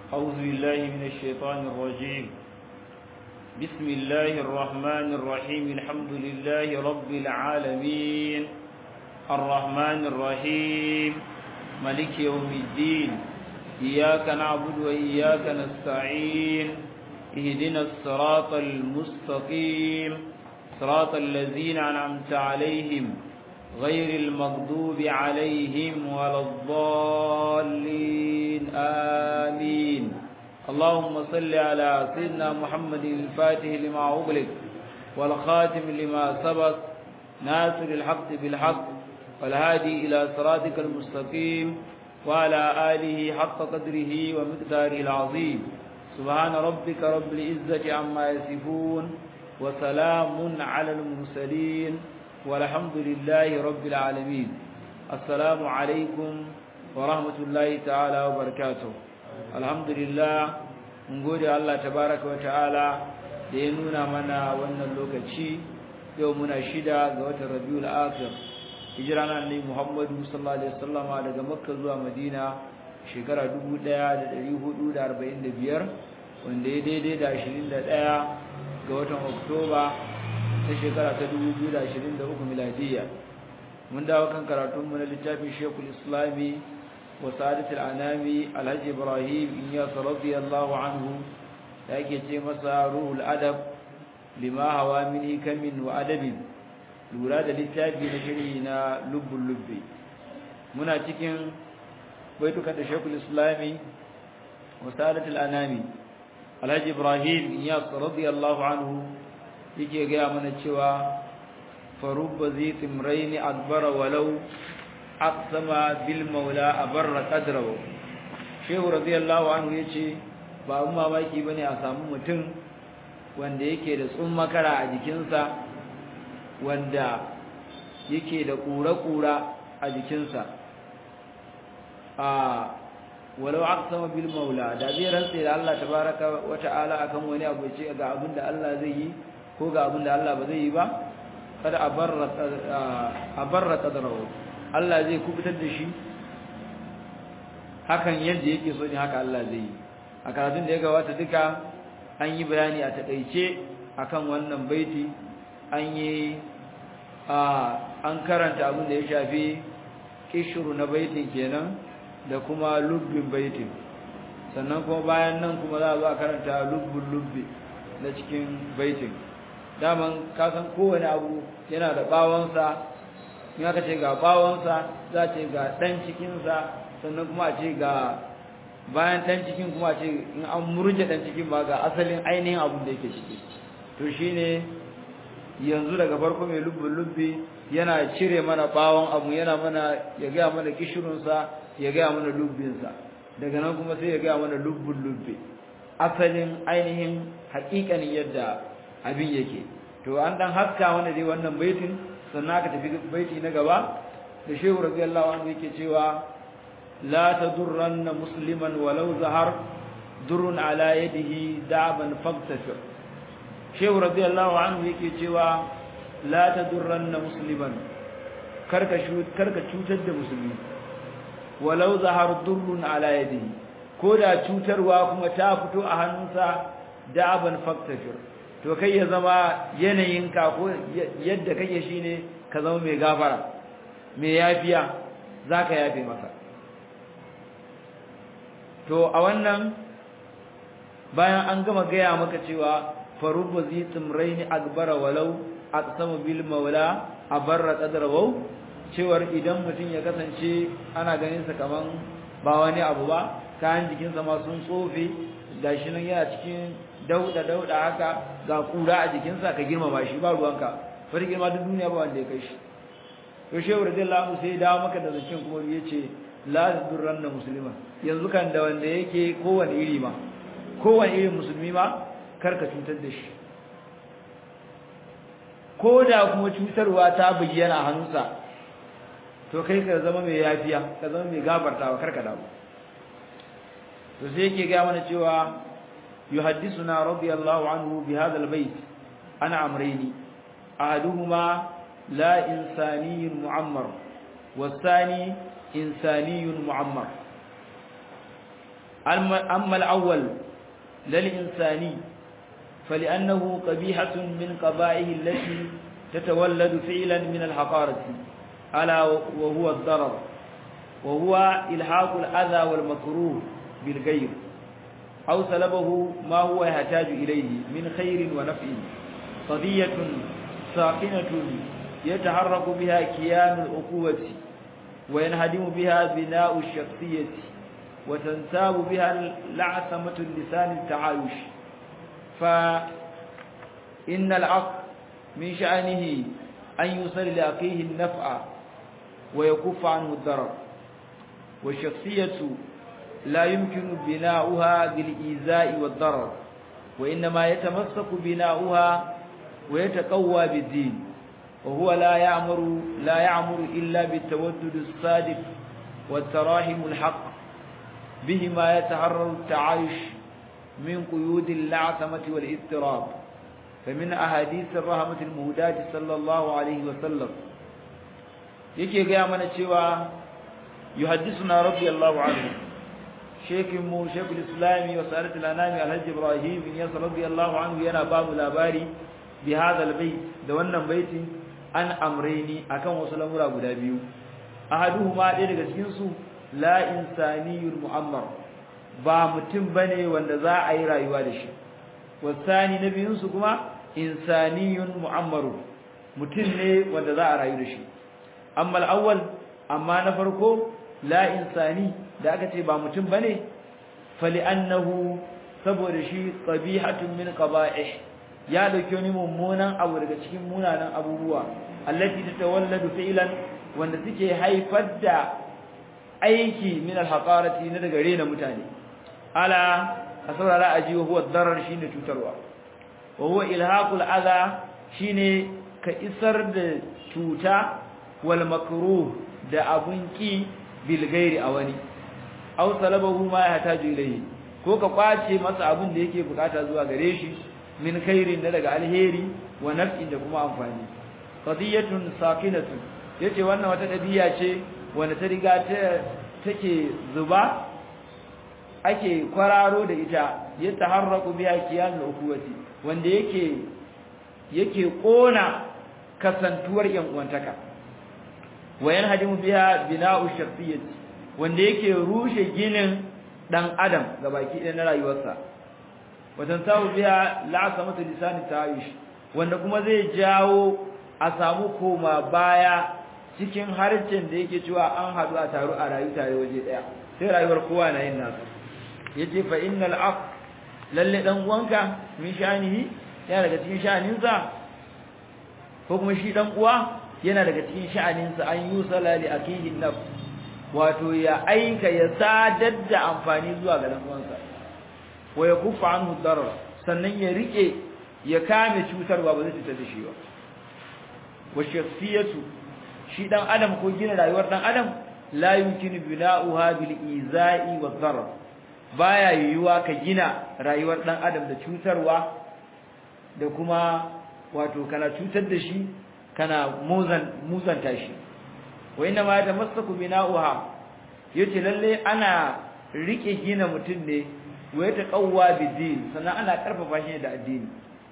أعوذ بالله من الشيطان الرجيم بسم الله الرحمن الرحيم الحمد لله رب العالمين الرحمن الرحيم ملك يوم الدين إياك نعبد وإياك نستعين اهدنا الصراط المستقيم صراط الذين أنعمت عليهم غير المغضوب عليهم ولا الضالين آمين اللهم صل على سيدنا محمد الفاتح لما أغلق والخاتم لما سبق ناصر الحق بالحق والهادي إلى صراطك المستقيم وعلى آله حق قدره ومقداره العظيم سبحان ربك رب العزة عما يصفون وسلام على المرسلين والحمد لله رب العالمين السلام عليكم ورحمة الله تعالى وبركاته الحمد لله mun gode Allah tabaraka wa ta'ala da ya nuna mana wannan lokaci yau muna shida ga watan Rabiul Akhir hijira na Annabi Muhammadu sallallahu alaihi wasallama daga Makka zuwa Madina shekara 1445 wanda ya daidai da 21 ga watan Oktoba ta shekara ta 2023 miladiyya mun dawo kan karatunmu na littafin Sheikhul Islami wa Sa'adatul Anami Alhaji Ibrahim Inyas radiyallahu anhu da yake ce masa ruhul adab lima hawa min hikamin wa adabin lura da littafi na shiri na lubbul lubbi muna cikin baitukan da Sheikhul Islami wa Sa'adatul Anami Alhaji Ibrahim Inyas radiyallahu anhu yake gaya mana cewa farubba zai timraini akbara walau aqsama bil maula abarra qadrahu shehu radiyallahu anhu yace ba abun mamaki bane a samu mutum wanda yake da makara a jikinsa wanda yake da kura-kura a jikinsa a walau aqsama bil maula da zai rantsa da Allah tabaraka wa ta'ala akan wani abu ce ga abin da Allah zai yi ko ga abin da Allah ba zai yi ba kada a barra qadrahu Allah zai kubutar da shi hakan yadda yake so ne haka Allah zai yi a karatun da ya gabata duka an yi bayani a takeice akan wannan baiti an yi an karanta abin da ya shafi kishru na baitin kenan da kuma lubbin baitin sannan kuma bayan nan kuma za a zo a karanta lubbin lubbi na cikin baitin daman kasan kowane abu yana da bawonsa in aka ce ga bawonsa za ce ga ɗan cikinsa sannan kuma a ce ga bayan ɗan cikin kuma a ce in an murje ɗan cikin ba ga asalin ainihin abin da yake ciki to shine yanzu daga farko mai lubbin lubbi yana cire mana bawon abu yana mana ya gaya mana kishirinsa ya gaya mana lubbinsa daga nan kuma sai ya gaya mana lubbin lubbi asalin ainihin haƙiƙanin yadda abin yake to an dan haska wanda dai wannan baitin sannan aka tafi baiti na gaba da shehu radiyallahu anhu yake cewa la tadurranna musliman walau zahar durrun ala yadihi da'ban faqtashir shehu radiyallahu anhu yake cewa la tadurranna musliman karka karka cutar da musulmi walau zahar durrun ala yadihi ko da cutarwa kuma ta fito a hannunsa da'ban faqtashir to kai ya zama yanayinka ko yadda kake shine ka zama mai gafara mai yafiya zaka yafe masa to a wannan bayan an gama gaya maka cewa farubba zi tumraini akbara walau aqsamu bil maula abarra qadrahu cewar idan mutum ya kasance ana ganin sa kaman ba wani abu ba kayan jikinsa ma sun tsofe gashi nan yana cikin dauda dauda haka ga kura a jikinsa ka girmama shi ba ruwanka bari girma duk duniya ba wanda ya kai shi to shehu radiyallahu anhu sai dawo maka da zancen kuma yace la durranna muslima yanzu kan da wanda yake kowane iri ma kowane irin musulmi ma karka cutar da shi ko da kuma cutarwa ta bayyana hannunsa to kai ka zama mai yafiya ka zama mai gabartawa karka dawo to sai yake ga mana cewa يحدثنا رضي الله عنه بهذا البيت عن أمرين أحدهما لا إنساني معمر والثاني إنساني معمر أما الأول للإنساني فلأنه قبيحة من قبائه التي تتولد فعلا من الحقارة ألا وهو الضرر وهو إلحاق الأذى والمكروه بالغير أو سلبه ما هو يحتاج إليه من خير ونفع قضية ساكنة يتحرك بها كيان الأقوة وينهدم بها بناء الشخصية وتنساب بها لعثمة اللسان التعايش فإن العقل من شأنه أن يوصل لأخيه النفع ويكف عنه الضرر والشخصية لا يمكن بناؤها بالإيذاء والضرر وإنما يتمسك بناؤها ويتقوى بالدين وهو لا يعمر لا يعمر إلا بالتودد الصادق والتراحم الحق بهما يتحرر التعايش من قيود اللعثمة والاضطراب فمن أحاديث الرحمة المهداة صلى الله عليه وسلم yake gaya mana cewa yuhaddisuna radiyallahu anhu shekin mu shekul islami wa sa'adatul anami alhaji ibrahim bin yasir radiyallahu anhu yana ba mu labari bi hadha albayt da wannan baitin an amreni akan wasu lamura guda biyu ahaduhuma ɗaya daga cikin su la insaniyul mu'ammar ba mutum bane wanda za a yi rayuwa da shi wasani na biyun su kuma insaniyun mu'ammaru mutum ne wanda za a rayu da shi amma al-awwal amma na farko la insani da aka ce ba mutum bane fali annahu saboda shi qabihatun min qaba'ih ya dauki wani mummunan abu daga cikin munanan abubuwa allati tatawalladu fi'lan wanda suke haifar da aiki min al-haqarati na daga rena mutane ala asrara aji wa huwa darar shine cutarwa wa huwa ilhaqul adha shine ka isar da cuta wal makruh da abun ki bil ghairi a wani aw salabahu ma yahtaju ilayhi ko ka kwace masa abun da yake bukata zuwa gare shi min khairin da daga alheri wa naf'in da kuma amfani qadiyatun sakinatun yace wannan wata dabiya ce wanda ta riga ta take zuba ake kwararo da ita ya taharraku biya kiyanul ukuwati wanda yake yake kona kasantuwar yan uwantaka wayan hadimu biya bina'u shakhsiyyati wanda yake rushe ginin dan adam gabaki ɗaya na rayuwarsa watan sawu biya la'asamatu lisani ta'ayush wanda kuma zai jawo a samu koma baya cikin harcin da yake cewa an haɗu a taru a rayu tare waje ɗaya sai rayuwar kowa na yin nasu yace fa innal aq lalle dan uwanka min sha'anihi yana daga cikin sha'aninsa ko kuma shi dan uwa yana daga cikin sha'aninsa an yusala li akihi naf wato ya aika ya sadar da amfani zuwa ga dan uwansa wa yakuffa anhu darar sannan ya rike ya kame cutarwa ba zai cutar da shi ba wa shakhsiyatu shi dan adam ko gina rayuwar dan adam la yumkinu bina'uha bil iza'i wa darar baya yiwuwa ka gina rayuwar dan adam da cutarwa da kuma wato kana cutar da shi kana muzan muzanta shi wa inna ma tamassaku bina'uha yace lalle ana rike gina mutun ne wa ya taqawwa bidin sannan ana karfafa shi da addini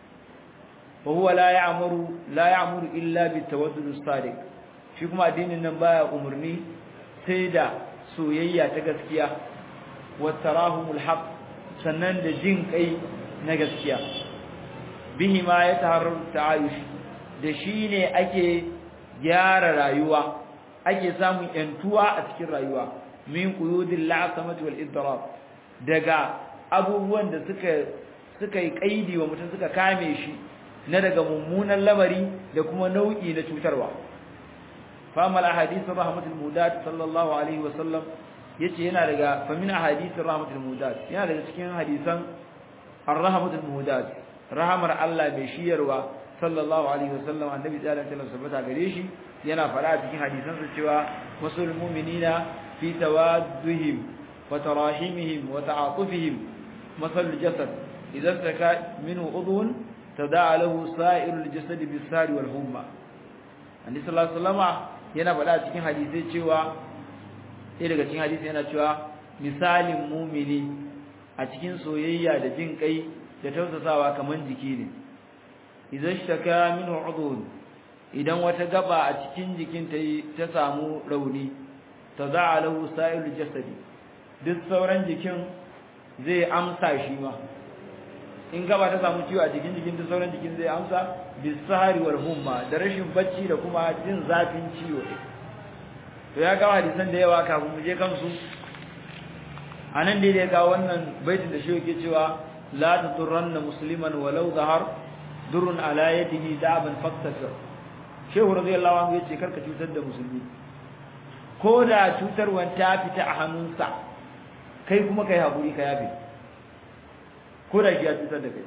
wa huwa la ya'muru la ya'muru illa bitawaddud as-sadiq shi kuma addinin nan baya umurni sai da soyayya ta gaskiya wattarahumul haq sannan da jin kai na gaskiya bihi ma ya taharrar ta'ayush da shine ake gyara rayuwa ake samun yantuwa a cikin rayuwa min quyudil la'samati wal idrab daga abubuwan da suka suka yi kaidi wa mutum suka kame shi na daga mummunan lamari da kuma nau'i na cutarwa fa amal ahadith rahmatul mudat sallallahu alaihi wa sallam yace yana daga famin ahadithir rahmatul muhdat yana daga cikin hadisan ar-rahmatul muhdat rahamar Allah mai shiyarwa sallallahu alaihi wasallam annabi sallallahu alaihi wasallam sabata gare shi yana fara cikin hadisan sa cewa wasul mu'minina fi tawadduhim wa tarahimihim wa ta'atufihim masal jasad idza taka minhu udhun tada'a lahu sa'irul jasad bis-sari wal humma annabi sallallahu alaihi wasallam yana fara cikin hadisai cewa sai daga cikin hadisi yana cewa misalin mumini a cikin soyayya da jin kai da tausasawa kaman jiki ne idan shtaka minhu udhun idan wata gaba a cikin jikin ta ta samu rauni taza'a lahu sa'ilul jasadi duk sauran jikin zai amsa shi ma in gaba ta samu ciwo a jikin jikin duk sauran jikin zai amsa bisahari wal humma da rashin bacci da kuma jin zafin ciwo to ya ga hadisan da yawa kafin mu je kansu anan dai ya ga wannan baitin da shi yake cewa la turanna musliman walau zahar durun ala yadihi da'ban faktasir shehu radiyallahu anhu yace karka cutar da musulmi ko da cutarwan ta fita a hannunsa kai kuma kai hakuri ka yafe ko da ya cutar da kai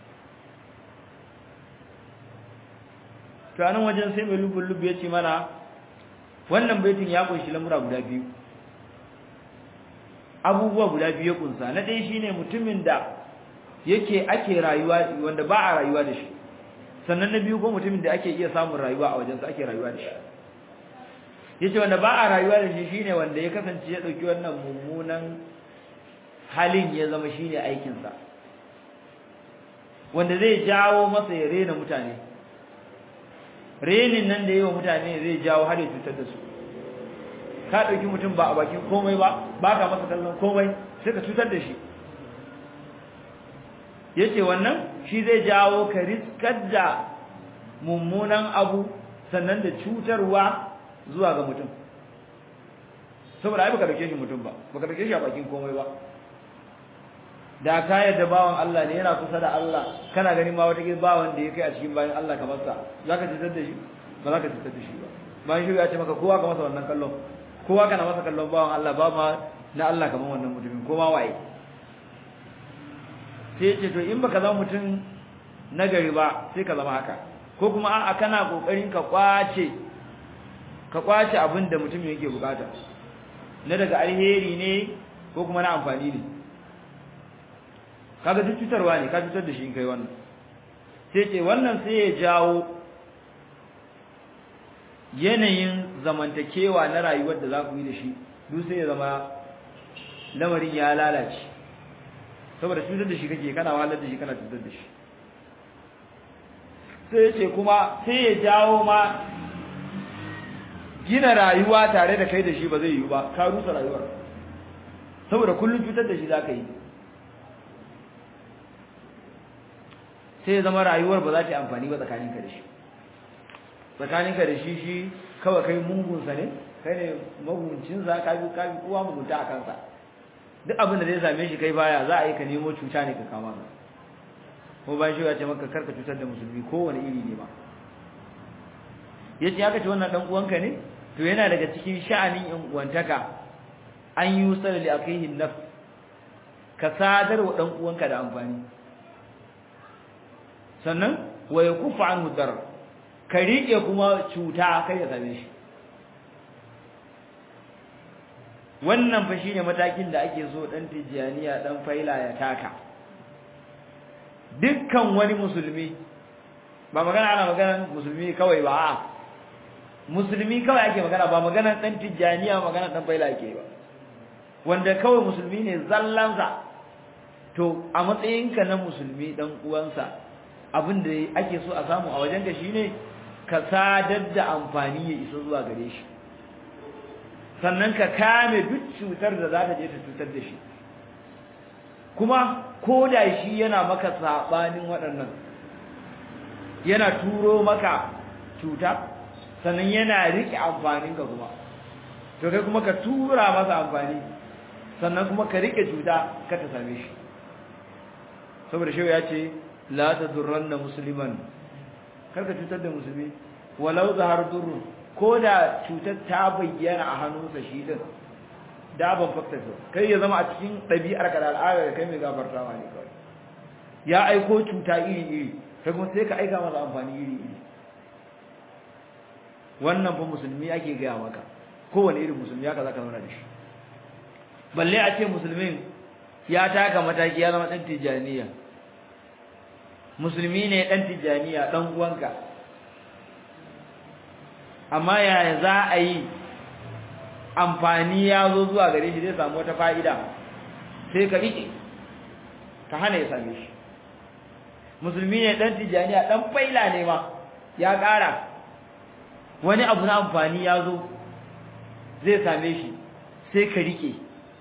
to anan wajen sai mai lubun lubu yace mana wannan baitin ya kunshi lamura guda biyu abubuwa guda biyu ya kunsa na dai shine mutumin da yake ake rayuwa wanda ba a rayuwa da shi sannan na biyu ko mutumin da ake iya samun rayuwa a wajensa ake rayuwa da shi yace wanda ba a rayuwa da shi shine wanda ya kasance ya dauki wannan mummunan halin ya zama shine aikin sa wanda zai jawo masa ya rena mutane renin nan da yawa mutane zai jawo har ya cutar da su ka dauki mutum ba a bakin komai ba ba ka masa kallon komai sai ka cutar da shi yace wannan shi zai jawo ka riskar da mummunan abu sannan da cutarwa zuwa ga mutum saboda ai baka dauke shi mutum ba baka dauke shi a bakin komai ba da ka yadda bawan Allah ne yana kusa da Allah kana ganin ma wata bawan da ya kai a cikin bayan Allah kamar sa zaka cutar da shi ba zaka cutar da shi ba bayan shi ya ce maka kowa ka masa wannan kallon kowa kana masa kallon bawan Allah ba ma na Allah kamar wannan mutumin ko ma waye sai ce to in baka zama mutum nagari ba sai ka zama haka ko kuma a'a kana kokarin ka kwace ka kwace abin da mutum yake bukata na daga alheri ne ko kuma na amfani ne kaga duk cutarwa ne ka cutar da shi in kai wannan sai ce wannan sai ya jawo yanayin zamantakewa na rayuwar da za ku yi da shi duk sai ya zama lamarin ya lalace saboda cutar da shi kake kana wahalar da shi kana cutar da shi sai ce kuma sai ya jawo ma gina rayuwa tare da kai da shi ba zai yi ba ka rusa rayuwar saboda kullum cutar da shi za ka yi sai ya zama rayuwar ba za ta yi amfani ba tsakaninka da shi tsakaninka da shi shi kawai kai mungunsa ne kai ne maguncinsa ka bi ka bi kowa mugunta a kansa duk abin da zai same shi kai baya za a yi ka nemo cuta ne ka kama ka ko bayan shi ya ce maka karka cutar da musulmi kowane iri ne ba yace aka ce wannan dan uwanka ne to yana daga cikin sha'anin yan uwantaka an yi usal li akihi naf ka sadar wa dan uwanka da amfani sannan wa yakufu anhu dar ka rike kuma cuta kai ya same shi wannan fa shine matakin da ake so dan tijaniya dan faila ya taka dukkan wani musulmi ba magana ana magana musulmi kawai ba a musulmi kawai ake magana ba magana dan tijaniya magana dan faila ake ba wanda kawai musulmi ne zallansa to a matsayinka na musulmi dan uwansa abin da ake so a samu a wajenka shine ka sadar da amfani ya isa zuwa gare shi sannan ka kame duk cutar da za ta je ta cutar da shi kuma ko da shi yana maka sabanin waɗannan yana turo maka cuta sannan yana riƙe amfaninka kuma to kai kuma ka tura masa amfani sannan kuma ka riƙe cuta ka ta same shi saboda shi ya ce la tadurranna musliman kar ka cutar da musulmi walau zahar durrun ko da cutar ta bayyana a hannunsa shi din da ban fakta so kai ya zama a cikin ɗabi'ar ka da al'ada da kai mai gafartawa ne kawai ya aiko cuta iri iri kai kuma sai ka aika masa amfani iri iri wannan fa musulmi ake gaya maka kowane irin musulmi haka zaka zauna da shi balle a ce musulmin ya taka mataki ya zama ɗan tijaniya musulmi ne ɗan tijaniya ɗan uwanka amma yaya za a yi amfani ya zo zuwa gare shi zai samu wata fa'ida sai ka rike ka hana ya same shi musulmi ne dan tijaniya dan faila ne ma ya ƙara wani abu na amfani ya zo zai same shi sai ka rike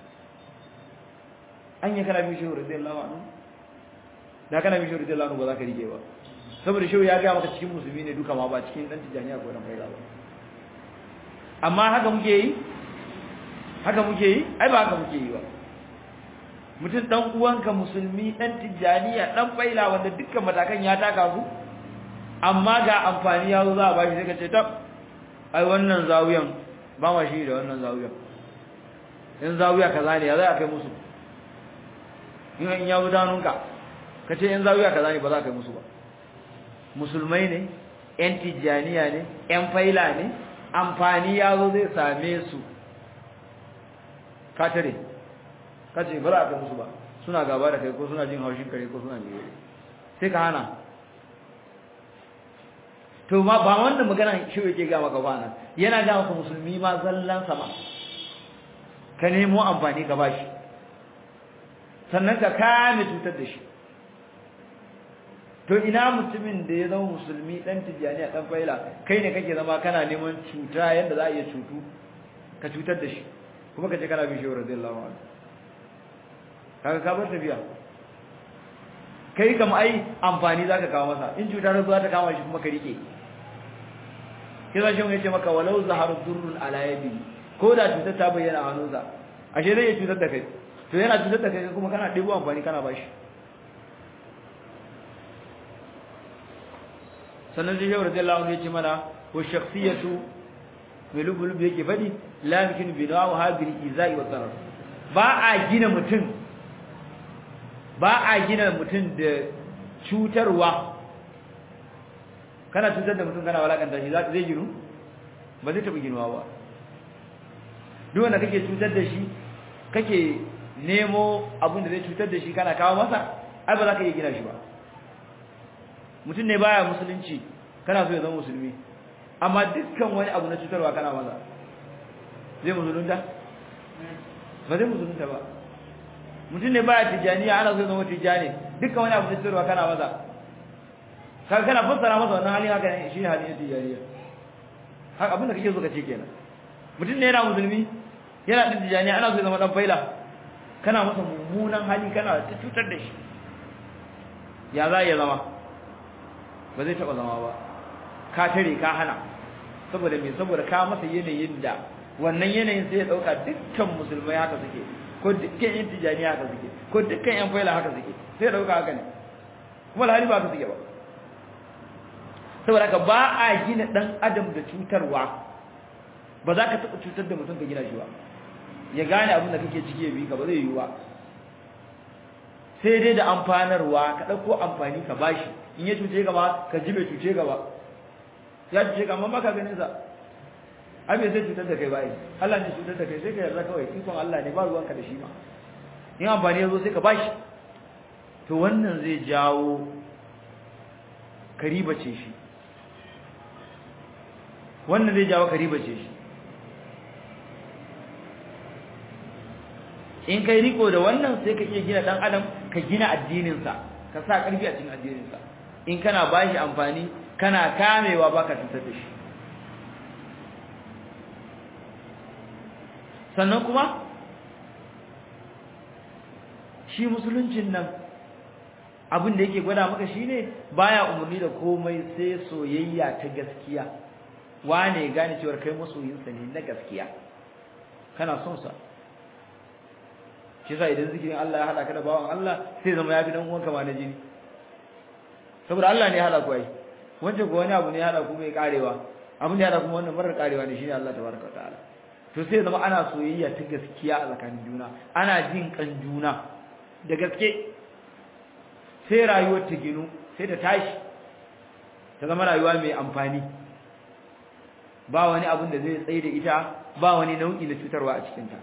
an yi kana bin shehu radiyallahu anhu da kana bin shehu radiyallahu anhu ba za ka rike ba saboda shehu ya gaya maka cikin musulmi ne duka ma ba cikin dan tijaniya ko dan faila ba amma haka muke yi haka muke yi ai ba haka muke yi ba mutum dan uwanka musulmi dan tijaniya dan faila wanda dukkan matakan ya taka su amma ga amfani ya zo za a bashi sai ka ce tab ai wannan zawiyan ba ma shi da wannan zawiyan in zawiya kaza ne ya za a kai musu in in ya gudanunka ka ce in zawiya kaza ne ba za a kai musu ba musulmai ne yan tijaniya ne yan faila ne amfani ya zo zai same su ka tare ka ce ba za a kai musu ba suna gaba da kai ko suna jin haushin kare ko suna biyu sai ka hana to ma ba wannan magana shi yake ga maka ba nan yana ga maka musulmi ma zallan sama ka nemo amfani ka bashi sannan ka kame cutar da shi to ina mutumin da ya zama musulmi dan tijani a dan faila kai ne kake zama kana neman cuta yanda za a iya cutu ka cutar da shi kuma kace kana bin shehu radiyallahu anhu kaga ka bar tafiya kai kam ai amfani zaka kawo masa in cuta ta zo ta kama shi kuma ka rike kira shi mun yace maka walau zaharu durrun ala yadi ko da cutar ta bayyana a hannunsa ashe zai iya cutar da kai to yana cutar da kai kuma kana ɗebo amfani kana bashi sannan sai shehu radiyallahu anhu yace mana wa shakhsiyatu mai lubulub yake fadi la yumkin binahu hadhihi izai wa darar ba a gina mutum ba a gina mutum da cutarwa kana cutar da mutum kana walakanta shi zai ginu ba zai taɓa ginuwa ba duk wanda kake cutar da shi kake nemo abin da zai cutar da shi kana kawo masa ai ba za ka iya gina shi ba mutum ne baya musulunci kana so ya zama musulmi amma dukkan wani abu na cutarwa kana masa zai musulunta ba zai musulunta ba mutum ne baya tijaniya ana so ya zama tijani dukkan wani abu na cutarwa kana masa kaga kana fassara masa wannan halin haka ne shine halin tijaniya haka abin da kake so ka ce kenan mutum ne yana musulmi yana din tijaniya ana so ya zama dan faila kana masa mummunan hali kana ta cutar da shi ya za ya zama ba zai taba zama ba ka tare ka hana saboda me saboda ka masa yanayin da wannan yanayin sai ya dauka dukkan musulmai haka suke ko dukkan yan tijaniya haka suke ko dukkan yan faila haka suke sai ya dauka haka ne kuma alhali ba haka suke ba saboda ka ba a gina dan adam da cutarwa ba za ka taɓa cutar da mutum ka gina shi ba ya gane abin da kake ciki ya bi ka ba zai yiwu ba sai dai da amfanarwa ka ɗauko amfani ka bashi in ya cuce ka ba ka ji bai cuce ka ba ya cuce ka amma ba ka ganin sa ai bai sai cutar da kai ba ai Allah ne cutar da kai sai ka yarda kawai ikon Allah ne ba ruwanka da shi ma in amfani ya zo sai ka bashi to wannan zai jawo ka ribace shi wannan zai jawo ka ribace shi in kai riko da wannan sai ka iya gina dan adam ka gina addininsa ka sa karfi a cikin addininsa in kana bashi amfani kana kamewa baka cutar da shi sannan kuma shi musuluncin nan abin da yake gwada maka shine baya umarni da komai sai soyayya ta gaskiya wane gane cewa kai masoyinsa ne na gaskiya kana son sa shi yasa idan zikirin Allah ya hada ka da bawan Allah sai zama yafi dan uwanka ma na jini saboda Allah ne ya hada ku ai wancan ko wani abu ne ya hada ku mai karewa abin da ya hada kuma wannan marar karewa ne shine Allah tabaraka wa ta'ala to sai zama ana soyayya ta gaskiya a tsakanin juna ana jin kan juna da gaske sai rayuwar ta ginu sai ta tashi ta zama rayuwa mai amfani ba wani abin da zai tsaye da ita ba wani nau'i na cutarwa a cikinta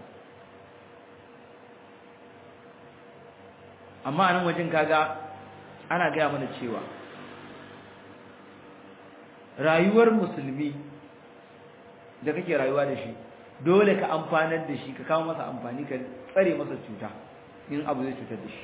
amma a nan wajen kaga ana gaya mana cewa rayuwar musulmi da kake rayuwa da shi dole ka amfanar da shi ka kawo masa amfani ka tsare masa cuta in abu zai cutar da shi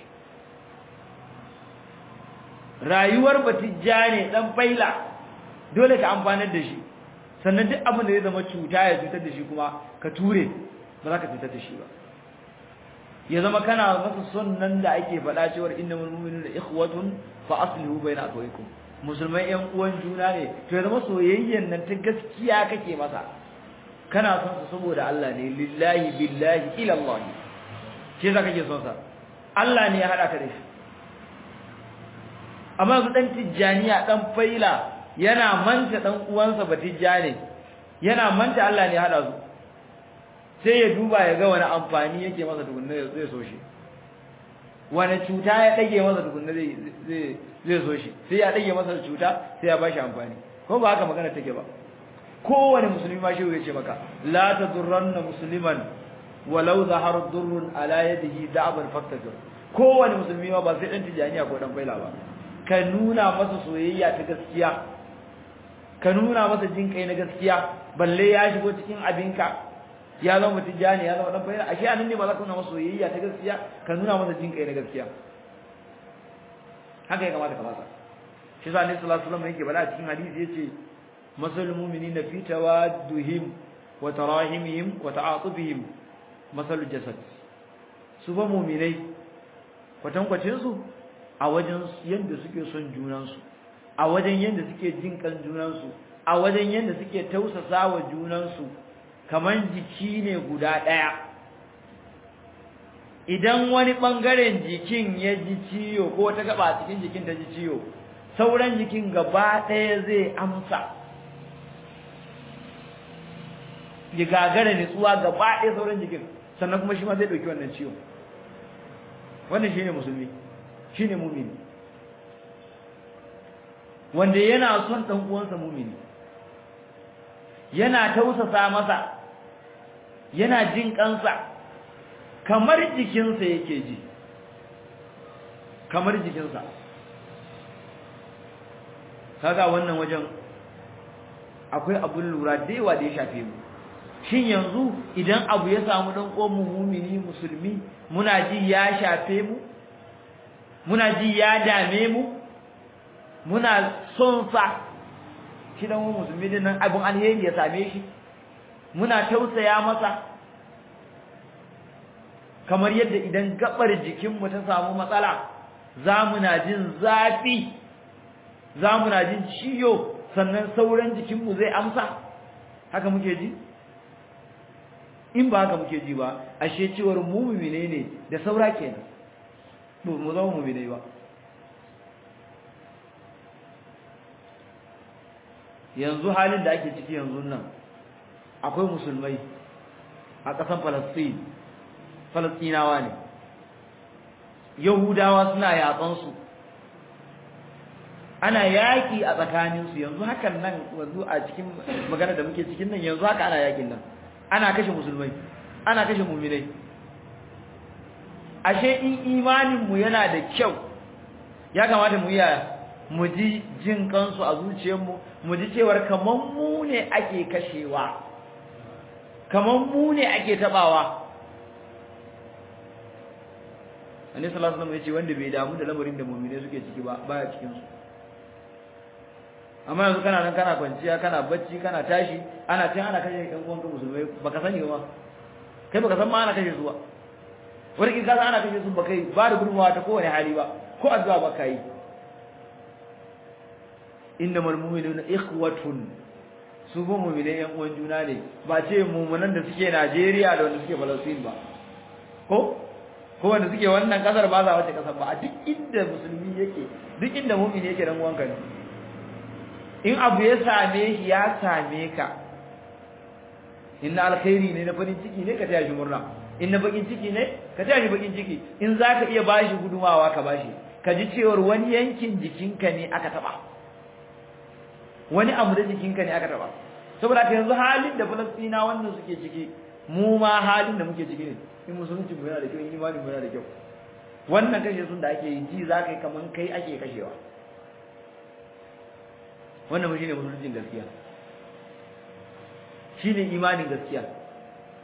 rayuwar batijja ne dan faila dole ka amfanar da shi sannan duk abin da zai zama cuta ya cutar da shi kuma ka ture ba za ka cutar da shi ba ya zama kana masa son nan da ake faɗa cewar innamal mu'minuna ikhwatun fa aslihu bayna akhawaykum musulmai yan uwan juna ne to ya zama soyayyen nan ta gaskiya kake masa kana son sa saboda Allah ne lillahi billahi ila Allah shi yasa kake son sa Allah ne ya hada ka da shi amma su dan tijjaniya dan faila yana manta dan uwansa batijjane yana manta Allah ne ya hada su sai ya duba ya ga wani amfani yake masa tukunna zai so shi wani cuta ya dage masa tukunna zai zai zai so shi sai ya dage masa cuta sai ya bashi amfani ko ba haka magana take ba kowane musulmi ma shi ya ce maka la tadurranna musliman walau zahara durrun ala yadihi da'ban faktajir kowane musulmi ma ba sai dan tijaniya ko dan faila ba ka nuna masa soyayya ta gaskiya ka nuna masa jin kai na gaskiya balle ya shigo cikin abinka ya zama tijani ya zama dan faila ashe anan ne ba za ka nuna masa soyayya ta gaskiya ka nuna masa jin kai na gaskiya haka ya kamata ka masa shi sa annabi sallallahu alaihi wasallam yake bala a cikin hadisi yace masalul mu'minina fi tawadduhim wa tarahimihim wa ta'atufihim masalul jasad su ba mu'minai kwatankwacin su a wajen yanda suke son junan su a wajen yanda suke jin kan junan su a wajen yanda suke tausasa wa junan su kaman jiki ne guda daya idan wani bangaren jikin ya ji ciwo ko ta gaba cikin jikin ta ji ciwo sauran jikin gaba ɗaya zai amsa ya gagara nutsuwa gaba ɗaya sauran jikin sannan kuma shi ma zai ɗauki wannan ciwo wannan shine musulmi shine mumini wanda yana son ɗan uwansa mumini yana tausasa masa yana jin kansa kamar jikinsa yake ji kamar jikinsa kaga wannan wajen akwai abun lura da yawa da ya shafe mu shin yanzu idan abu ya samu dan uwan mu mumini musulmi muna ji ya shafe mu muna ji ya dame mu muna son sa shi dan musulmi din nan abun alheri ya same shi muna tausaya masa kamar yadda idan gabar jikinmu ta samu matsala za mu na jin zafi za mu na jin ciyo sannan sauran jikinmu zai amsa haka muke ji in ba haka muke ji ba ashe cewar mu mumine ne da saura kenan ba mu zama mumine ba yanzu halin da ake ciki yanzu nan akwai musulmai a ƙasar Falastin Falastinawa ne Yahudawa suna yatsansu ana yaki a tsakaninsu yanzu hakan nan yanzu a cikin magana da muke cikin nan yanzu haka ana yakin nan ana kashe musulmai ana kashe mu'minai ashe in imanin mu yana da kyau ya kamata mu yi mu ji jin kansu a zuciyarmu mu ji cewar kaman mu ne ake kashewa kaman mu ne ake tabawa annabi sallallahu alaihi wasallam yace wanda bai damu da lamarin da mu'mine suke ciki ba baya cikin su amma yanzu kana nan kana kwanciya kana bacci kana tashi ana cin ana kashe ɗan uwanka musulmai baka sani ba kai baka san ma ana kashe su ba wani kin kasa ana kashe su ba kai ba da gudunmawa ta kowane hali ba ko addu'a ba kai innamal mu'minuna ikhwatun su ba mu'minai yan uwan juna ne ba ce mu'minan da suke Najeriya da wanda suke Palestine ba ko ko wanda suke wannan kasar ba za wace kasar ba a duk inda musulmi yake duk inda mu'mini yake dan uwanka ne in abu ya same shi ya same ka inna alkhairi ne na farin ciki ne ka taya shi murna in na bakin ciki ne ka taya shi bakin ciki in zaka iya bashi gudumawa ka bashi ka ji cewar wani yankin jikinka ne aka taba wani abu da jikinka ne aka taba saboda ka yanzu halin da Falastina wannan suke ciki mu ma halin da muke ciki ne in musulunci mu yana da kyau in imani mu yana da kyau wannan kashe sun da ake yi ji za ka yi kaman kai ake kashewa wannan shi ne musuluncin gaskiya shi ne imanin gaskiya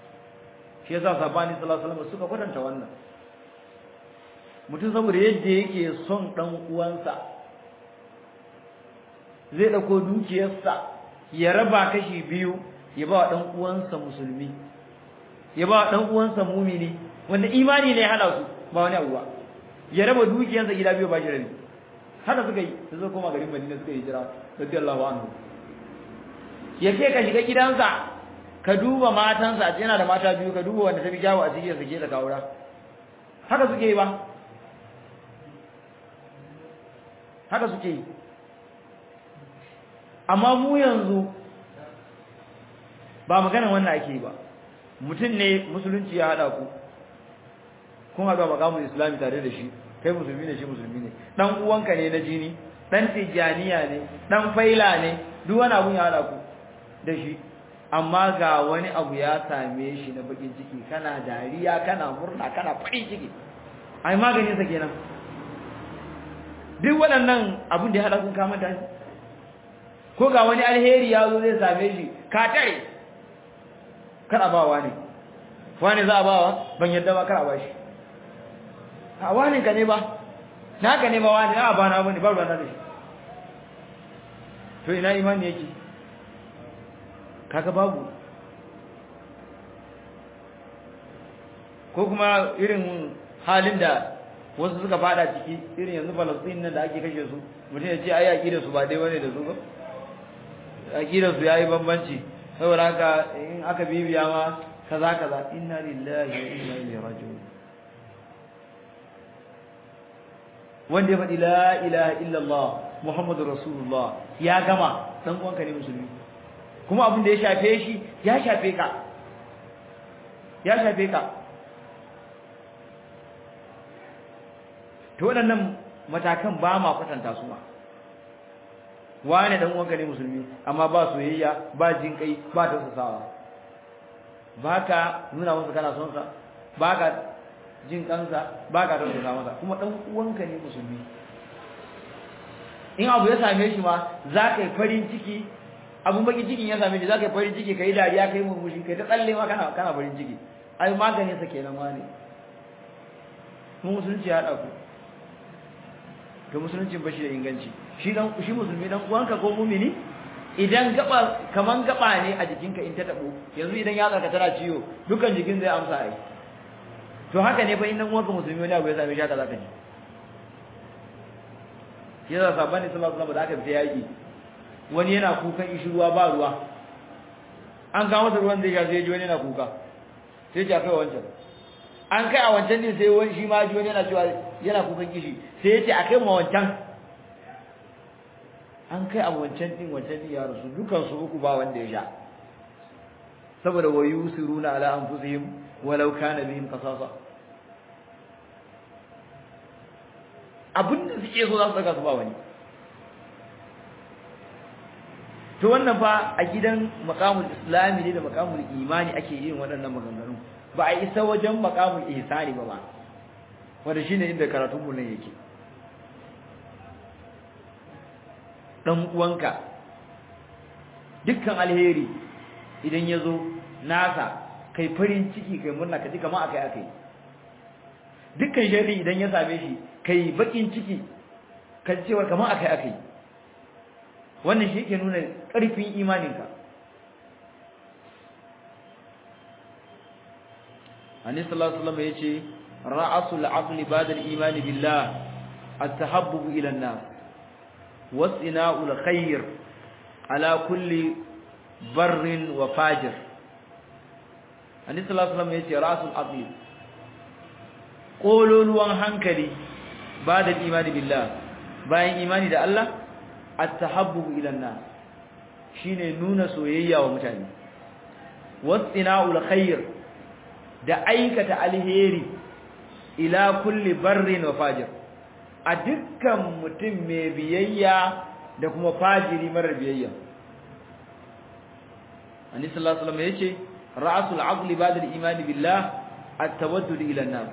shi yasa sabani sallallahu alaihi wasallam suka kwatanta wannan mutum saboda yadda yake son dan uwansa zai dauko dukiyarsa ya raba kashi biyu ya ba wa dan uwansa musulmi ya ba wa dan uwansa mumini wanda imani ne hada su ba wani abuwa ya raba dukiyarsa gida biyu ba shi rabi haka suka yi su zo koma garin Madina suka yi jira radiyallahu anhu ya ce ka shiga gidansa ka duba matansa yana da mata biyu ka duba wanda ta fi kyawu a cikin sake da kawura haka suke yi ba haka suke yi amma mu yanzu ba magana wannan ake ba mutum ne musulunci ya haɗa ku kun haɗu a makamun islami tare da shi kai musulmi ne shi musulmi ne ɗan uwanka ne na jini ɗan tijjaniya ne ɗan faila ne duk wani abun ya haɗa ku da shi amma ga wani abu ya same shi na bakin ciki kana dariya kana murna kana farin ciki ai maganin sa kenan duk waɗannan abin da ya haɗa kun kama da shi ko ga wani alheri ya zo zai same shi ka tare kada ba wani wani za a bawa ban yadda ba kada ba shi a wani ka ne ba naka ne ba wani na ba na bane ba ruwa na da shi to ina imani yake kaga babu ko kuma irin halin da wasu suka fada ciki irin yanzu Palestine nan da ake kashe su mutum ya ce ai aqidar su ba dai bane da su ba aqidar su yayi bambanci saboda haka in aka bibiya ma kaza kaza inna lillahi wa inna ilaihi raji'un wanda ya faɗi la ilaha illallah muhammadur rasulullah ya gama dan uwanka ne musulmi kuma abin da ya shafe shi ya shafe ka ya shafe ka to waɗannan matakan ba ma kwatanta su ma wane dan uwanka ne musulmi amma ba soyayya ba jin kai ba tausasawa baka nuna masa kana son sa baka jin kansa baka tausasa masa kuma dan uwanka ne musulmi in abu ya same shi ma za ka yi farin ciki abun baki cikin ya same shi za ka yi farin ciki ka yi dariya ka yi murmushi ka yi ta tsalle ma kana kana farin ciki ai maganin sa kenan wane mu musulunci ya haɗa ku to musulunci ba shi da inganci shi dan shi musulmi dan uwanka ko mumini idan gaba kaman gaba ne a jikinka in ta tabo yanzu idan ya tsarka tana ciwo dukan jikin zai amsa ai to haka ne fa in dan uwanka musulmi wani abu ya same shi haka zaka ji shi yasa sabani sallallahu alaihi wasallam da aka fita yaki wani yana kukan ishi ruwa ba ruwa an kawo masa ruwan zai sha sai ji wani yana kuka sai ya kai wancan an kai a wancan din sai wani shi ma ji wani yana cewa yana kukan kishi sai ya ce a kai ma wancan an kai a wancan din wancan din ya rasu dukan su uku ba wanda ya sha saboda wa yusiruna ala anfusihim walau kana bihim qasasa abinda suke so za su saka su ba wani to wannan fa a gidan maqamul islami ne da maqamul imani ake yin waɗannan maganganu ba a isa wajen maqamul ihsani ba ba wanda shine inda karatun mu nan yake dan uwanka dukkan alheri idan yazo nasa kai farin ciki kai murna ka ji kamar akai akai dukkan sharri idan ya same shi kai bakin ciki ka ji cewa kamar akai akai wannan shi yake nuna ƙarfin imaninka Annabi sallallahu alaihi wasallam yace ra'asul aqli ba'da al-iman billah at-tahabbub ila an-nas was'ina'ul khair ala kulli barrin wa fajir Annabi sallallahu alaihi wasallam yace ra'asul aqli kololuwan hankali ba'da al-iman billah bayan imani da Allah at-tahabbub ila an-nas shine nuna soyayya wa mutane was'ina'ul khair da aikata alheri ila kulli barrin wa fajir a dukkan mutum mai biyayya da kuma fajiri marar biyayya annabi sallallahu alaihi wasallam yace ra'sul aqli ba'da al-iman billah at-tawaddud ila an-nas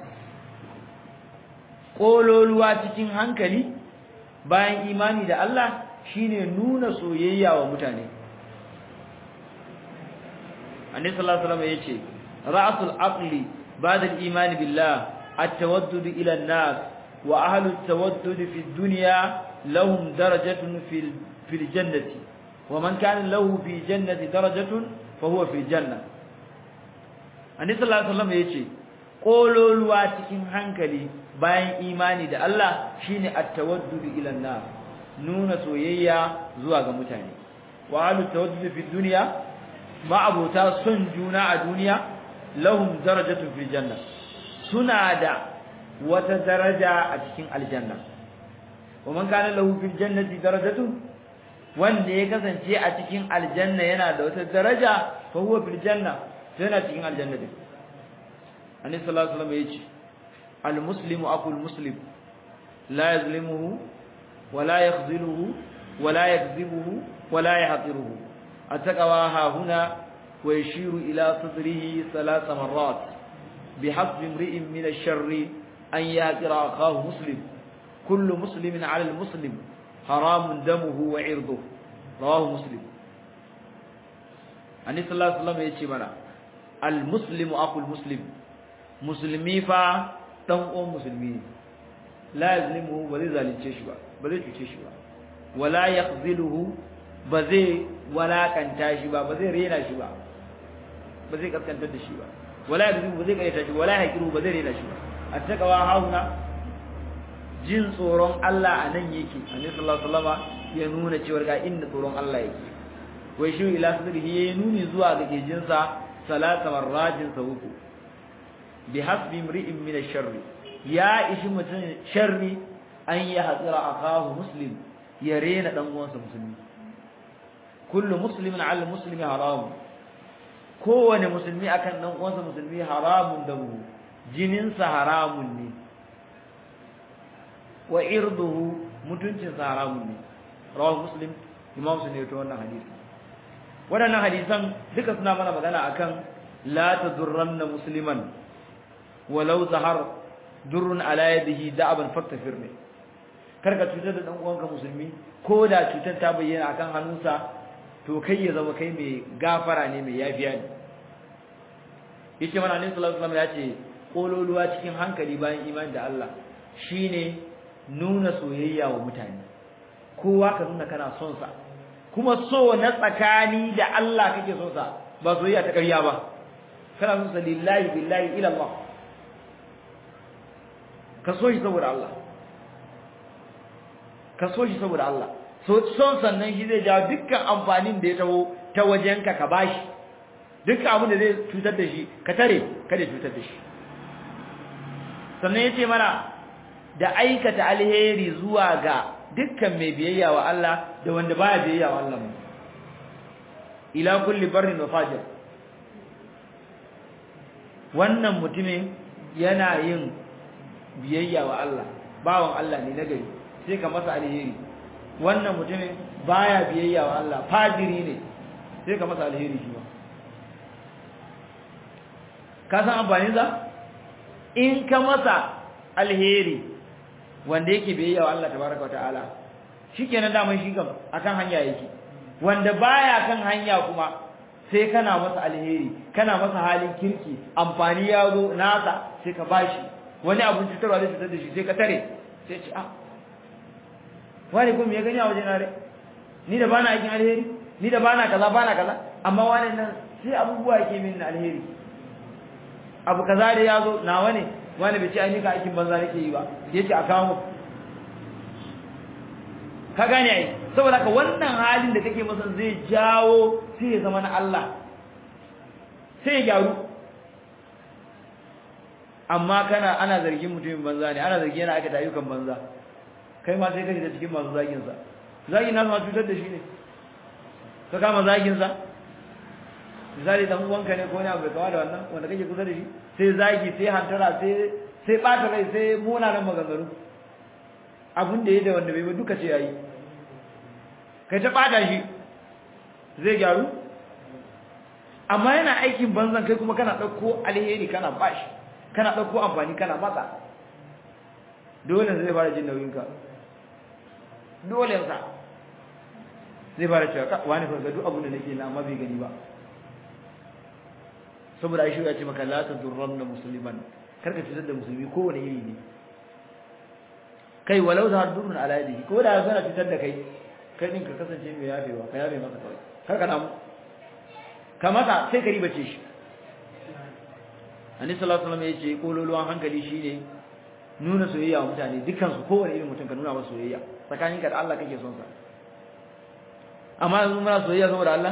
kololuwa cikin hankali bayan imani da Allah shine nuna soyayya wa mutane annabi sallallahu alaihi wasallam yace ra'sul aqli ba'da al-iman billah at-tawaddud ila an-nas wa ahlu at-tawaddud fi ad-dunya lahum darajatun fil fil jannati wa man kana lahu fi jannati darajatun fa huwa fi janna annabi sallallahu alaihi wasallam yace kololuwa cikin hankali bayan imani da Allah shine at-tawaddud ila an-nas nuna soyayya zuwa ga mutane wa alu tawaddud fi dunya ma abota son juna a duniya lahum darajatun fil janna suna da wata daraja a cikin aljanna wa man kana lahu fil jannati darajatun wanda ya kasance a cikin aljanna yana da wata daraja fa huwa fil janna yana cikin aljanna din annabi sallallahu alaihi wasallam yace al muslimu aqul muslim la yazlimuhu wa la yakhziluhu wa la yakdhibuhu wa la yahqiruhu ataqwa ha huna wa yashiru ila sadrihi thalath marrat bihasbi imri'in min ash-sharri an yaqira akahu muslim kullu muslimin 'ala al-muslim haramun damuhu wa 'irduhu rawahu muslim annabi sallallahu alaihi wasallam yace mana al-muslimu aqul muslim musulmi fa dan uwan musulmi ne la yazlimuhu ba zai zalunce shi ba ba zai cuce shi ba wala yakhziluhu ba zai walakanta shi ba ba zai rena shi ba ba zai kaskantar da shi ba wala yakzibu ba zai kaita shi wala yaqiru ba zai rena shi ba attaqwa hauna jin tsoron Allah a nan yake annabi sallallahu alaihi wasallama ya nuna cewa ga inda tsoron Allah yake wai shi ila sadrihi ya nuni zuwa ga gejinsa salasa marratin sa uku bi hasbi imri'in min ash-sharr ya ishi mutun sharri an ya hadira akahu muslim ya rena dan uwansa musulmi kullu muslimin 'ala muslimi haram kowane musulmi akan dan uwansa musulmi haramun da mu jinin sa haramun ne wa irduhu mutuncin sa haramun ne rawahu muslim imam sunni to wannan hadisi waɗannan hadisan duka suna mana magana akan la tadurranna musliman walau zahar durrun ala yadihi da'aban faktafir ne karka cutar da dan uwanka musulmi ko da cutar ta bayyana akan hannunsa to kai ya zama kai mai gafara ne mai yafiya ne yace mana annabi sallallahu alaihi wasallam ya ce kololuwa cikin hankali bayan imani da Allah shine nuna soyayya wa mutane kowa ka nuna kana son sa kuma so na tsakani da Allah kake son sa ba soyayya ta ƙarya ba kana son sa lillahi billahi ila Allah ka so shi saboda Allah ka so shi saboda Allah so son sannan shi zai jawo dukkan amfanin da ya taho ta wajenka ka bashi dukkan abin da zai cutar da shi ka tare kada cutar da shi sannan yace mana da aikata alheri zuwa ga dukkan mai biyayya wa Allah da wanda baya biyayya wa Allah ila kulli barrin wa fajir wannan mutumin yana yin biyayya wa Allah bawan Allah ne nagari sai ka masa alheri wannan mutumin baya biyayya wa Allah fajiri ne sai ka masa alheri shi ba ka san amfanin sa in ka masa alheri wanda yake biyayya wa Allah tabaraka wa ta'ala shikenan da shi kam akan hanya yake wanda baya kan hanya kuma sai kana masa alheri kana masa halin kirki amfani ya zo nasa sai ka bashi wani abun cutarwa zai cutar da shi sai ka tare sai ce ah wani kuma ya gani a wajen nare ni da bana aikin alheri ni da bana kaza bana kaza amma wani nan sai abubuwa yake min alheri abu kaza da ya zo nawa ne wani bai ce ai nika aikin banza nake yi ba yace a kawo ka gane ai saboda ka wannan halin da kake masa zai jawo sai ya zama na Allah sai ya gyaru amma kana ana zargin mutumin banza ne ana zargin yana aikata ayyukan banza kai ma sai ka shiga cikin masu zagin sa zagin nasu ma cutar da shi ne ka kama zagin sa misali dan uwanka ne ko ne abu kawa da wannan wanda kake kusa da shi sai zagi sai hantara sai sai bata rai sai munanan maganganu abin da ya da wanda bai ba duka ce yayi kai ta bata shi zai gyaru amma yana aikin banzan kai kuma kana dauko alheri kana bashi kana dauko amfani kana matsa dole zai fara jin nauyin ka dole sa zai fara cewa wani fa ga duk abin da nake na amma bai gani ba saboda ai shi ya ce maka la tadurranna musliman karka cutar da musulmi kowane iri ne kai walau za durun ala yadihi ko da yana cutar da kai kai din ka kasance mai yafewa ka yafe masa kawai karka damu kamata sai ka ribace shi Annabi sallallahu alaihi wasallam yace kololuwan hankali shine nuna soyayya wa mutane dukkan su kowane irin mutum ka nuna masa soyayya tsakaninka da Allah kake son sa amma yanzu muna soyayya saboda Allah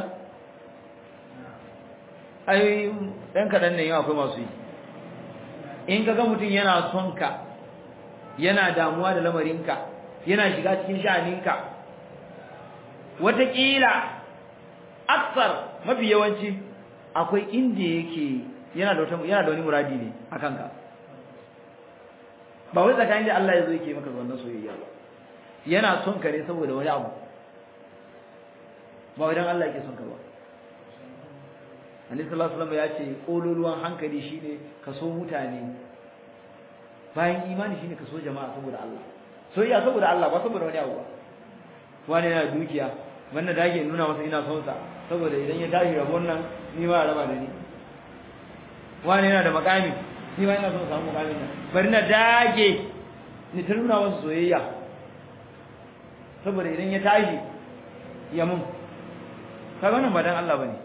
ai dan kadan ne yau akwai masu yi in kaga mutum yana son ka yana damuwa da lamarinka yana shiga cikin sha'aninka wataƙila aksar mafi yawanci akwai inda yake yana da wata yana da wani muradi ne akan ka ba wai tsakanin da Allah ya zo yake maka wannan soyayya ba yana son ka ne saboda wani abu ba wai dan Allah yake son ka ba Annabi sallallahu alaihi wasallam ya ce kololuwan hankali shine ka so mutane bayan imani shine ka so jama'a saboda Allah soyayya saboda Allah ba saboda wani abu ba wani yana dukiya wannan da yake nuna masa ina son sa saboda idan ya tashi rabon nan ni ma raba da ni wani yana da makami ni ma ina son samu makamin nan bari na dage ni ta nuna masa soyayya saboda idan ya tashi ya mun kaga wannan ba dan Allah bane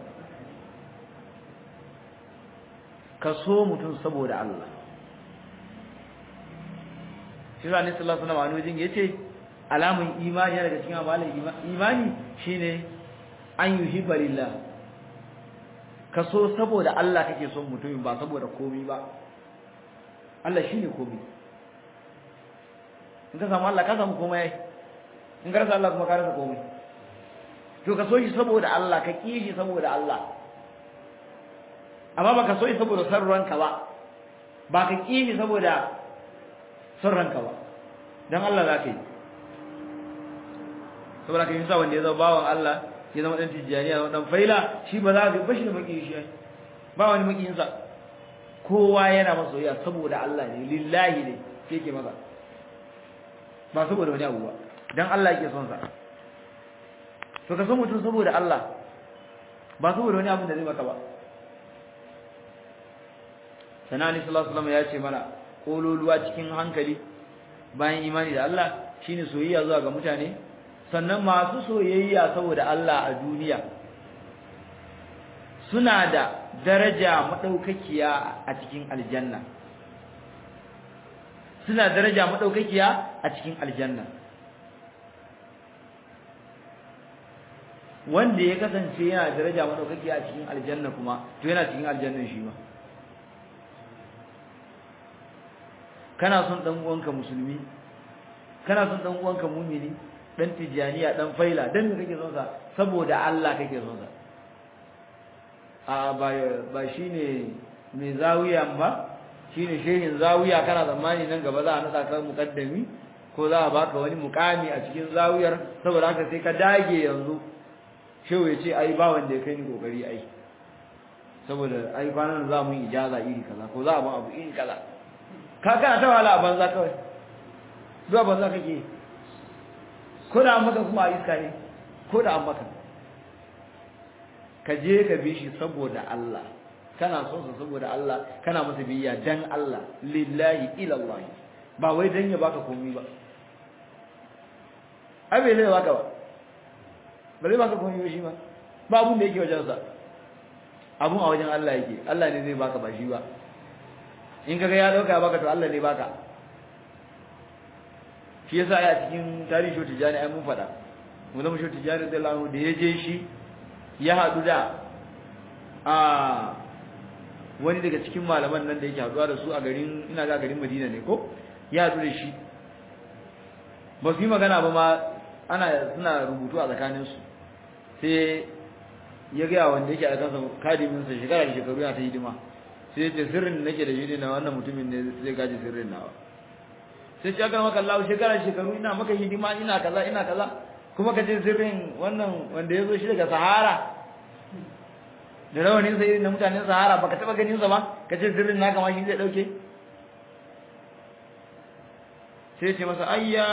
ka so mutum saboda Allah shi ne sallallahu alaihi wasallam yace alamun imani daga cikin amalan imani shine an yuhibba lillah ka so saboda Allah kake son mutumin ba saboda komai ba Allah shine komai in ka samu Allah ka samu komai in ka rasa Allah kuma ka rasa komai to ka so shi saboda Allah ka ki shi saboda Allah amma baka so shi saboda san ranka ba ba ka ki shi saboda san ranka ba dan Allah za ka yi saboda ka yi sa wanda ya zama bawan Allah ya zama dan tijjaniya dan faila shi ba za ka bashi da maki shi ba wani makiyin sa kowa yana masa soyayya saboda Allah ne lillahi ne yake masa ba saboda wani abu ba dan Allah yake son sa to ka so mutum saboda Allah ba saboda wani abu da zai maka ba sanani sallallahu alaihi wasallam ya ce mana kololuwa cikin hankali bayan imani da Allah shine soyayya zuwa ga mutane sannan masu soyayya saboda Allah a duniya suna da daraja madaukakiya a cikin aljanna suna daraja madaukakiya a cikin aljanna wanda ya kasance yana daraja madaukakiya a cikin aljanna kuma to yana cikin aljannan shi ma kana son dan uwanka musulmi kana son dan uwanka mumini dan tijaniya dan faila dan me kake son sa saboda Allah kake son sa a ba ba shine mai zawiya ba shine shehin zawiya kana zamani nan gaba za a nada ka mukaddami ko za a baka wani mukami a cikin zawiyar saboda haka sai ka dage yanzu shehu ya ce ai ba wanda ya kai ni kokari ai saboda ai kwanan za mu yi ijaza iri kaza ko za a ba abu iri kaza ka kana ta wala a banza kawai zuwa banza kake ko da an maka kuma a iska ne ko da an maka ka je ka bi shi saboda Allah kana son sa saboda Allah kana masa biyya dan Allah lillahi ila Allah ba wai dan ya baka komai ba ai bai zai baka ba ba zai baka komai ba shi ba ba abun da yake wajen sa abun a wajen Allah yake Allah ne zai baka ba shi ba in kaga ya dauka baka to Allah ne baka shi yasa ya cikin tarihi shoti jani ai mun fada mun zama shoti jani da Allah da yaje shi ya hadu da a wani daga cikin malaman nan da yake haduwa da su a garin ina ga garin Madina ne ko ya hadu da shi ba su yi magana ba ma ana suna rubutu a tsakanin su sai ya ga wanda yake a kansa kadimin sa shekara da shekaru yana ta hidima sai ce sirrin nake da shi ne na wannan mutumin ne zai gaji sirrin nawa sai ce aka maka Allah shekara shekaru ina maka hidima ina kaza ina kaza kuma ka ce sirrin wannan wanda ya zo shi daga Sahara da rawanin sa irin na mutanen Sahara baka taba ganin sa ba ka ce sirrin naka ma shi zai dauke sai ce masa ayya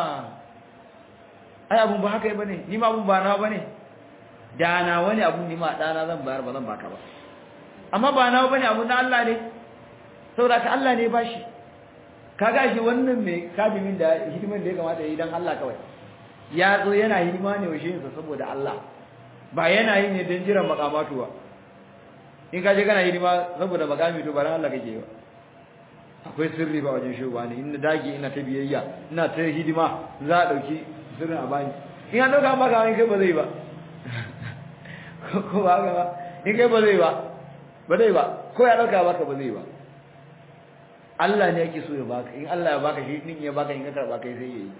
ai abun ba haka bane ni ma abun ba na bane da na wani abun ni ma dana zan bayar ba zan baka ba amma ba nawa bane abu na Allah ne saboda ka Allah ne ba shi kaga shi wannan mai kadimin da hidiman da ya kamata yi dan Allah kawai ya zo yana hidima ne wa sa saboda Allah ba yana yi ne don jiran makamatu ba in ka je kana hidima saboda makami to ba ran Allah kake ba akwai sirri ba wajen shugaba ne in dage ina ta biyayya ina ta hidima za a dauki sirrin a bani in an dauka maka in kai ba zai ba ko ba ga ba in kai ba zai ba ba zai ba ko ya dauka maka ba zai ba Allah ne yake so ya baka in Allah ya baka shi din ya baka in ka karba kai sai yayi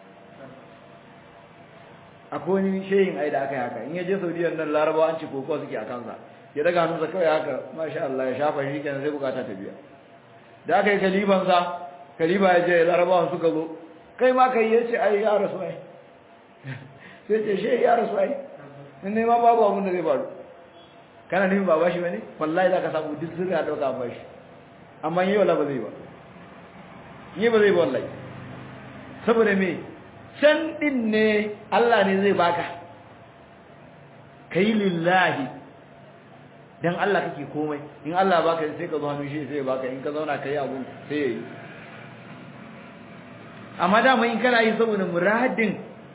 akwai wani shehin ai da aka yi haka in ya je Saudiya nan Larabawa an ci koko suke a kansa ya daga hannunsa kawai haka masha Allah ya shafa shi kenan sai bukata ta biya da aka yi kaliban sa kaliba ya je Larabawa suka zo kai ma kai yace ai ya rasu ai sai ce shehi ya rasu ai in ne ma babu abin da zai faru kana nufin ba bashi bane wallahi zaka samu duk sirri a dauka bashi amma yi wala ba zai ba yi ba zai ba wallahi saboda me can din ne Allah ne zai baka kai lillahi dan Allah kake komai in Allah baka sai ka zo hannu shi sai baka in ka zauna kai abu sai yayi amma da mai in kana yi saboda muradin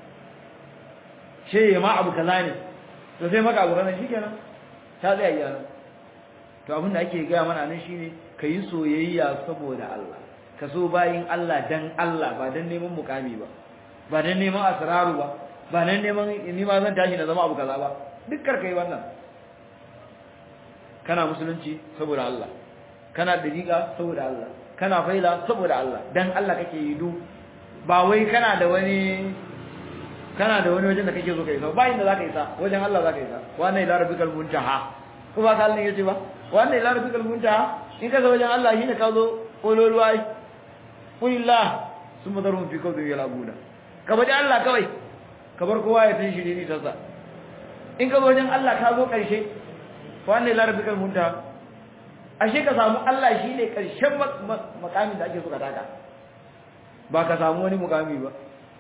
she ma abu kaza ne to sai maka abu kaza shikenan ta tsaya yana to abin da ake gaya mana nan shine kai soyayya saboda Allah ka so bayin Allah dan Allah ba dan neman mukami ba ba dan neman asraru ba ba dan neman ni ma zan tashi na zama abu kaza ba duk kai wannan kana musulunci saboda Allah kana dariqa saboda Allah kana faila saboda Allah dan Allah kake yi du ba wai kana da wani kana da wani wajen da kake so kai ba inda zaka isa wajen Allah zaka isa wannan ila rabbikal muntaha ko ba ka Allah yace ba wannan ila rabbikal muntaha in ka zo wajen Allah shine ka zo kololuwa kulillah summa darum fi kawdi yalabuna ka bada Allah kawai ka bar kowa ya tashi ne ta sa in ka zo wajen Allah ka zo karshe wannan ila rabbikal muntaha ashe ka samu Allah shine karshen makamin da ake so ka taka ba ka samu wani mukami ba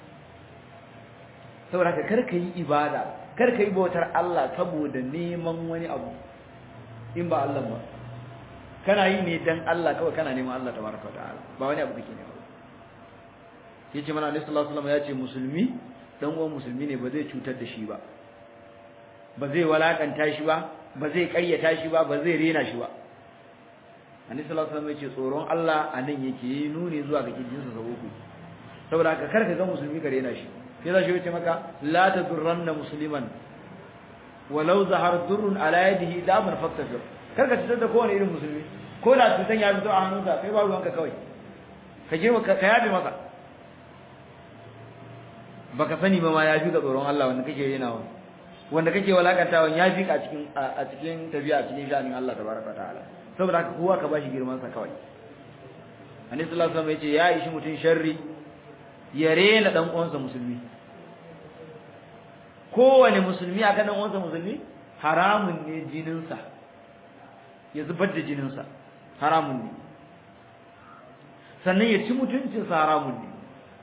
saboda ka karka yi ibada karka yi bautar Allah saboda neman wani abu in ba Allah ba kana yi ne dan Allah kawai kana neman Allah tabaraka wa ta'ala ba wani abu kake nema yace mana Annabi sallallahu alaihi wasallam yace musulmi dan uwan musulmi ne ba zai cutar da shi ba ba zai walakanta shi ba ba zai karyata shi ba ba zai rena shi ba Annabi sallallahu alaihi wasallam yace tsoron Allah anan yake yi nuni zuwa ga kijinsa sabo ku saboda ka karka ga musulmi ka rena shi sai zai yace maka la tadurranna musliman walau zahar durrun ala yadihi daban faktafir karka cutar da kowane irin musulmi ko da cutan ya fito a hannunsa kai ba ruwanka kawai ka je ka yabe masa baka sani ba ma ya fi ka tsoron Allah wanda kake yana wa wanda kake walakantawa ya fi ka a cikin a cikin tabi'a a cikin sha'anin Allah tabaraka ta'ala saboda haka kowa ka bashi girman sa kawai Annabi sallallahu alaihi wasallam yace ya ishi mutun sharri ya rena dan uwansa musulmi kowane musulmi akan dan uwansa musulmi haramun ne jinin sa ya zubar da jinin sa haramun ne sannan ya ci mutuncin sa haramun ne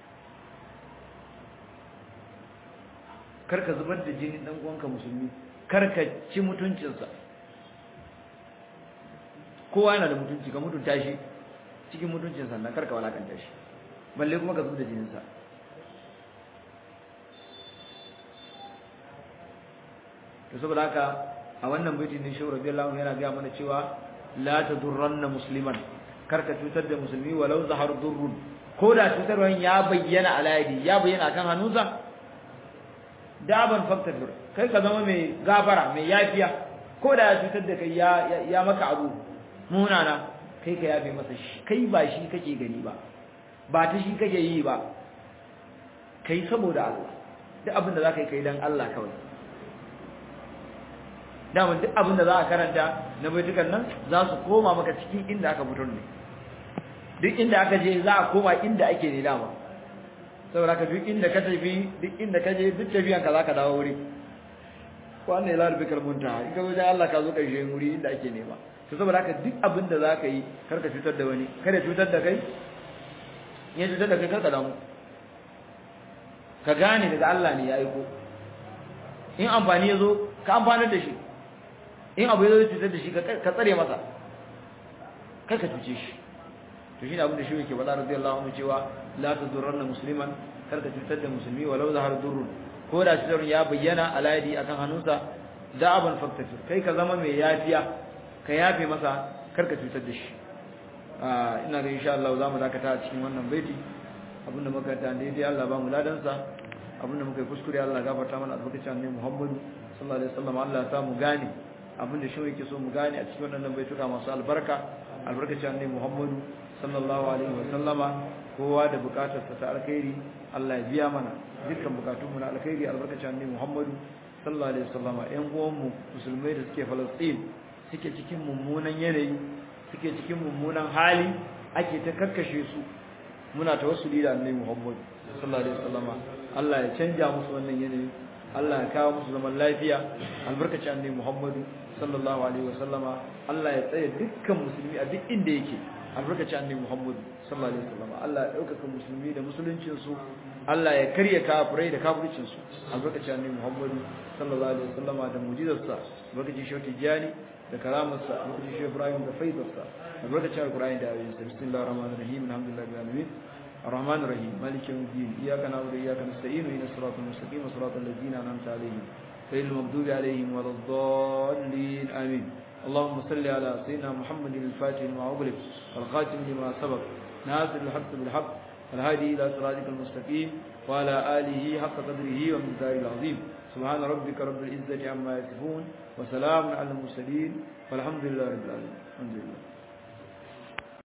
karka zubar da jinin dan uwanka musulmi karka ci mutuncin sa kowa yana da mutunci ka mutunta shi cikin mutuncin sannan karka walakanta shi balle kuma ka zubar da jinin sa to saboda haka a wannan baitin ne shehu radiyallahu anhu yana ga mana cewa la tadurranna musliman karka cutar da musulmi walau zahar durrun ko da cutarwan ya bayyana alayadi ya bayyana kan hannunsa daban faktafir kai ka zama mai gafara mai yafiya ko da ya cutar da kai ya ya maka abu munana kai ka yabe masa shi kai ba shi kake gani ba ba ta shi kake yi ba kai saboda Allah duk abin da zaka yi kai dan Allah kawai dama duk abin da za a karanta na baitukan nan za su koma maka cikin inda aka fito ne duk inda aka je za a koma inda ake ne dama saboda ka duk inda ka tafi duk inda ka je duk tafiyan ka zaka dawo wuri wannan ila rabbikal muntaha in ka zo da Allah ka zo karshe wuri inda ake nema to saboda haka duk abin da zaka yi kar ka cutar da wani kar ya cutar da kai ya cutar da kai kar ka damu ka gane daga Allah ne ya aiko in amfani ya zo ka amfanar da shi in abu ya zo cutar da shi ka tsare masa kar ka cuce shi to shine abin da shi yake faɗa radiyallahu anhu cewa la tadurranna musliman kar ka cutar da musulmi walau zahar durrun ko da cutar ya bayyana alayadi akan hannunsa da'aban faktafir kai ka zama mai yafiya ka yafe masa kar ka cutar da shi ina ga insha Allah zamu dakata a cikin wannan baiti abinda muka ta daidai Allah ba mu ladansa abinda muka yi kuskure Allah gafarta mana albarkacin annabi Muhammadu sallallahu alaihi wasallam Allah ya sa mu gane abinda shi yake so mu gane a cikin wannan baituka masu albarka albarkacin annabi Muhammadu sallallahu alaihi wasallama kowa da bukatarsa ta alkhairi Allah ya biya mana dukkan bukatunmu na alkhairi albarkacin annabi Muhammadu sallallahu alaihi wasallama ƴan uwanmu musulmai da suke Palestine suke cikin mummunan yanayi suke cikin mummunan hali ake ta kakkashe su muna tawassuli da annabi Muhammad sallallahu alaihi wasallama Allah ya canja musu wannan yanayi Allah ya kawo musu zaman lafiya albarkacin annabi Muhammad sallallahu alaihi wasallama Allah ya tsaya dukkan musulmi a duk inda yake albarkacin annabi Muhammad sallallahu alaihi wasallama Allah ya dauka musulmi da musuluncin su Allah ya karya kafirai da kafircin su albarkacin annabi Muhammad sallallahu alaihi wasallama da mu'jizarsa albarkacin shauki jani da karamarsa albarkacin shi Ibrahim da faidarsa albarkacin Al-Qur'ani da ayoyin sa bismillahir rahmanir rahim alhamdulillahi rabbil alamin الرحمن الرحيم مالك يوم الدين إياك نعبد وإياك نستعين إلى الصراط المستقيم صراط الذين أنعمت عليهم غير المغضوب عليهم ولا الضالين آمين اللهم صل على سيدنا محمد الفاتح لما أغلق والخاتم لما سبق ناصر الحق بالحق الهادي إلى صراطك المستقيم وعلى آله حق قدره ومقداره العظيم سبحان ربك رب العزة عما يصفون وسلام على المرسلين والحمد لله رب العالمين الحمد لله